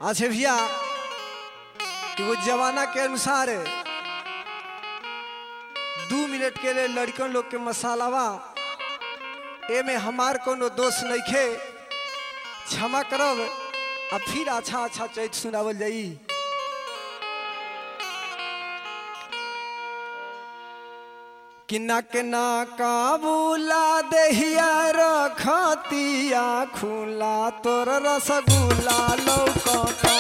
अच्छा भैया कि वो जमाना के अनुसार दू मिनट के लिए लड़कन लोग के मसालावा एमे हमार कोनो दोष नइखे क्षमा करब आ फिर अच्छा अच्छा चैत सुनावल जाई कि नक ना काबूला दहिया रखतिया खुला तोर रसगुल्ला लौकता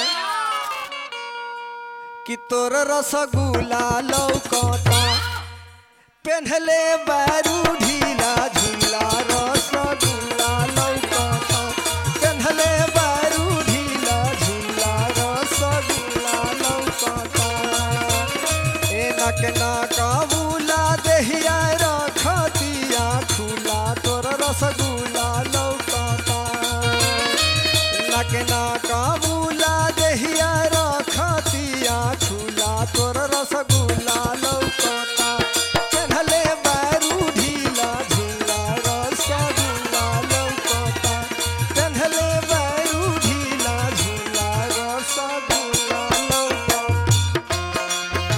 कि तोर रसगुल्ला लौकता पेन्हले बारू ढीला झूला रसगुल्ला लौकता पेन्हले बारू ढीला झूला रसगुल्ला लौकता ए नक ना काबूला दहिया रखतिया खुला तोर रसगुल्ला लौकता नक ना काबूला दहिया रखतिया खुला तोर रसगुल्ला लौकता पेन्हले बारू ढीला झूला रसगुल्ला लौकता पेन्हले बारू ढीला झूला रसगुल्ला लौकता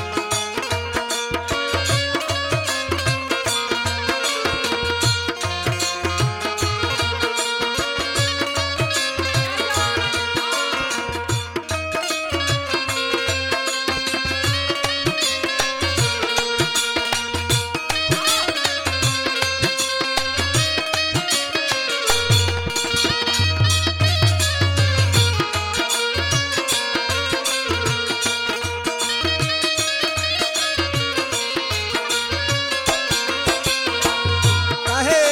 काहे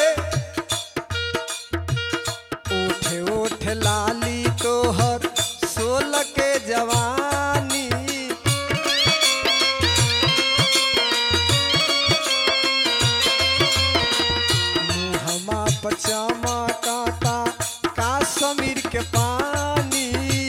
ओठे ओठे लाली तोहर सोल के जवानी मुहमा पचामा काता का समीर के पानी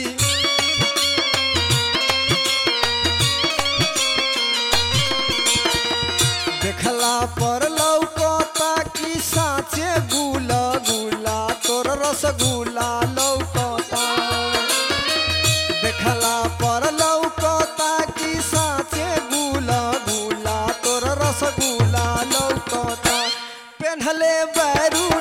देखला पर लौकता कि साचे गुला गुला तोर रसगुल्ला लौकता देखला पर लौकता कि साचे गुला गुला तोर रसगुल्ला लौकता पेन्हले बैरू